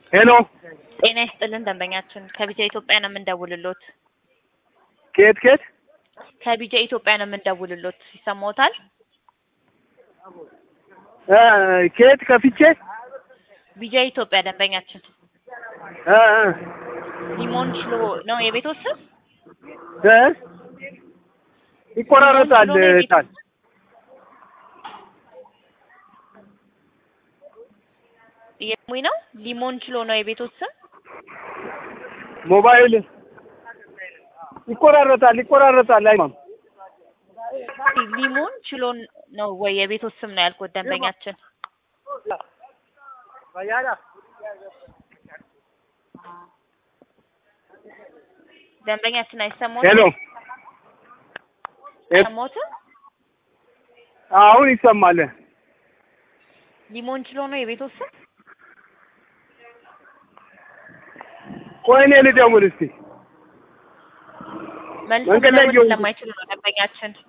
ሄሎ ጤና ይስጥልን ደንበኛችን ከቢጃ ኢትዮጵያ ነው የምንደውልሎት። ከየት ከየት? ከቢጃ ኢትዮጵያ ነው የምንደውልሎት። ይሰማዎታል? እ ከየት ከፍቼ? ቢጃ ኢትዮጵያ ደንበኛችን እ እ ሊሞን ሽሎ ነው የቤትዎ ስም? እ ይቆራረጣል ሊሞን ሽሎ ነው የቤትዎ ቃል ስም? የሙኝ ነው ሊሞን ችሎ ነው የቤትዎ ስም? ሞባይል ይቆራረጣል ይቆራረጣል። አይማም ሊሞን ችሎ ነው ወይ የቤትዎ ስም ነው ያልኩት ደንበኛችን። ደንበኛችን አይሰማዎትም? ሄሎ አይሰማዎትም? አሁን ይሰማል። ሊሞን ችሎ ነው የቤትዎ ስም? ቆይ እኔ ልደውል እስቲ መልሶ መንገድ ላይ መደወል እየሆንኩ- ስለማይችሉ ነው ደንበኛችን።